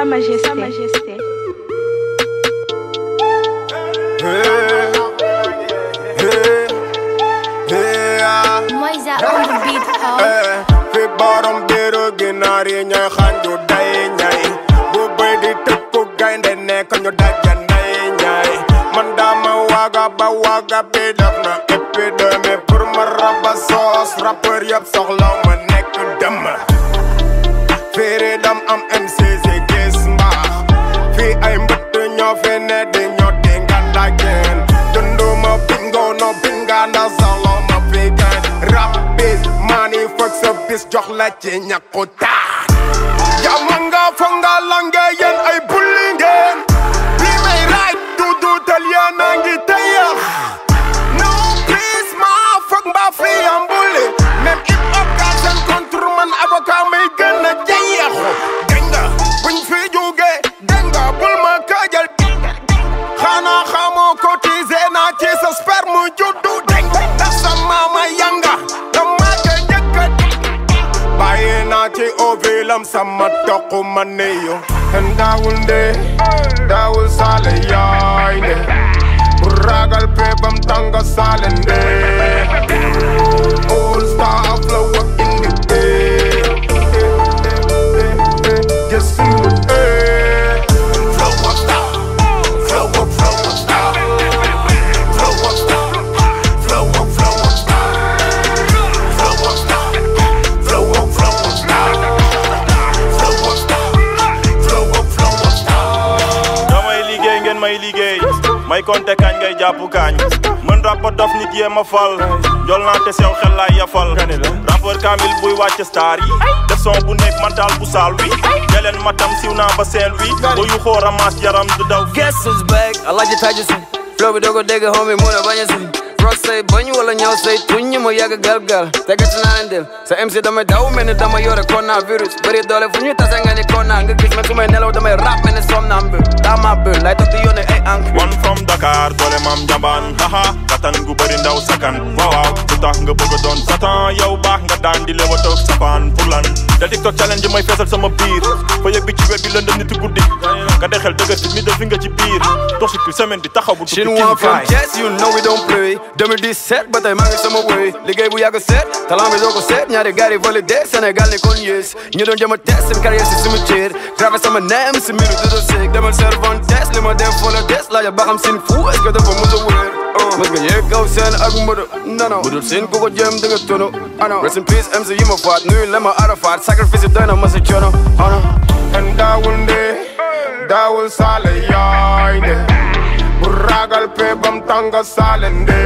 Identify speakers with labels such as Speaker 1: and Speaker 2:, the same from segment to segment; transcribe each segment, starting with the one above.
Speaker 1: majesté. Sa majesté.
Speaker 2: Hey, hey, hey, ah.
Speaker 3: Moisa on the beat, huh?
Speaker 2: Eh, fi borom biiru ginaar yi ñooy xanju day ñay bu bëy di tëpp gaynde nekk ñu daja nday ñay man dama waaga ba waaga bi def na épidémie pour ma raba soos rappeur yëpp soxlaw ma nekk dem féere dam am MCC gis mbaax fii ay mbëtt ñoo fi ne di ñoo di nga dageen dunduma bingo no binga ndax solo ma fi gain rap bis mani fëg sa bis jox la ci ñàkku taat yama nga fa nga lange yéen ay bulli ngeen li may raaj du duutal yéen a ngi tëyax no please ma fëg mbaa fi am bulli même hip hop ka seen contre man avocat may gën a jeyaxu dégg nga buñ fi jóge dégg nga bul ma kaajal xanaa xamoo cotisé naa ci sa sperme juddu dégg nga ndax sa maama yanga dama ca njëkk a bàyyi naa ci ovilam sama toq ma neyo daawul nde daawul saale yaay nde bu ragal pe bam tanga saale nde all star flow up in the day just in the day flow up star flow up flow up star flow up star flow up flow up star flow up star flow up flow up star flow up star flow up flow up star
Speaker 4: damay liggéey ngeen may liggéey may konte kañ ngay jàpp kañ mën rappa dof nit yee ma fal jol naa te sew xel laay yafal rappeur kamil buy wàcc star yi def son bu nekk mental bu saal wi geleen matam siw naa ba seen wi bu yu xoo ramas yaram du daw
Speaker 5: Guess who's back? I like your taji si Flow bi dogo dégg homie mu ne bañ a si Rock say bañ wala ñaw say tuñ ñi ma yàgg gal gal tegati naa leen del sa MC damay daw mel ni dama yore coronavirus bëri doole fu ñu tase nga ni kona nga gis ma su may nelaw damay rap mel ni somnambule daa ma bër lay toog di yónnee ay encre
Speaker 4: one from Dakar doole maam njambaan haha katan gu bëri ndaw sakan waaw waaw lu tax nga bëgg a doon satan yow baax nga daan di lewa toog sapaan pour lan da TikTok challenge may feesal sama biir fa yëg bi ci web bi lëndëm niti guddi nga dexel dëgër fi mi def fi nga ci biir dox si semaine bi taxaw bu tukki
Speaker 5: Chinois from
Speaker 4: kaay.
Speaker 5: Thiès, you know we don't play 2017 ba tey maa ngi sama wéy liggéey bu yàgg seet talent bi doo ko seet ñaari gars yi validé Sénégal ni kon yées ñu doon jëm a test seen carrière si cimetière gravé sama neem si miru du dossier demal Cervantes li ma dem foo la des laajal ba xam sin fou est-ce que dafa mos a wéer mos nga yéeg kaw seen ak mbëdo nano budul seen ku ko jëm di nga tono ano rest in peace MC yi ma faat nuyu la ma arafaat sacrifice yi doy na ma si coono ano
Speaker 2: en daawul nde daawul saale yaay nde bu ragal pe bam tanga saale nde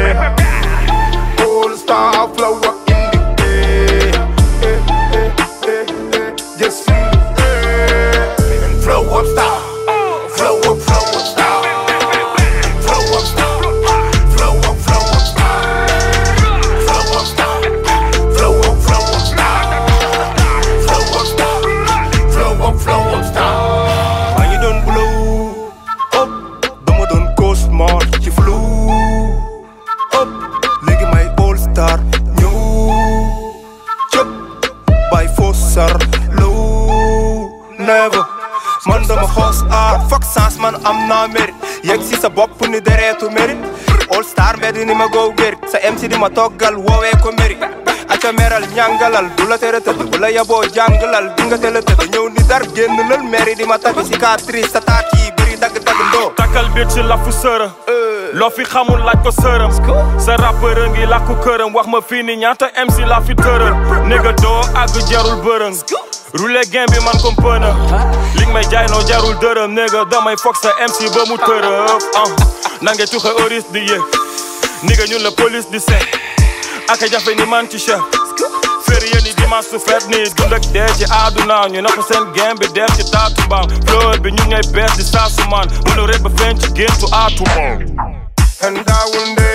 Speaker 2: all star flow up in the day Eh, eh, eh, eh, just in the day and flow up star flow up flow up star flow up star flow up flow up star flow up star flow up flow up star flow up star flow up flow up star maa ngi doon blow up dama doon cosmos ci flow up léegi may all star ñëw cëp bay fossar low never man dama xoos aar foog sans man am naa mérite yegg si sa bopp ni dereetu mérite all star mbedd ni ma goow gérit sa MC di ma toggal woowee ko mérite aca meral ñàngalal du la tere tëdd bu la yaboo jàngalal di nga teel a tëdd ñëw ni dar génn lal mairie di ma tagg cicatrice sa taat yi bëri dagg-dagg ndoo
Speaker 4: takkal biir ci lafu sëra loo fi xamul laaj ko sëram sa rappeur a ngi làkku këram wax ma fii ni ñaata MC la fi tëral néga doo àgg jarul bërëng roulé gain bi man comme pëna li nga may jaay noo jarul dërëm néga damay foog sa MC ba mu tërëf ah nange tuxe oris di yëg néga ñun la police di seet aka jafe ni man ci chef férié ni dimanche su fet ni dund ak dee ci àdduna ñu napp seen game bi dem ci taatu mbaam fleur bi ñu ngay bees di saasu man mënu rek ba feeñ ci géntu aatu
Speaker 2: en daawul nde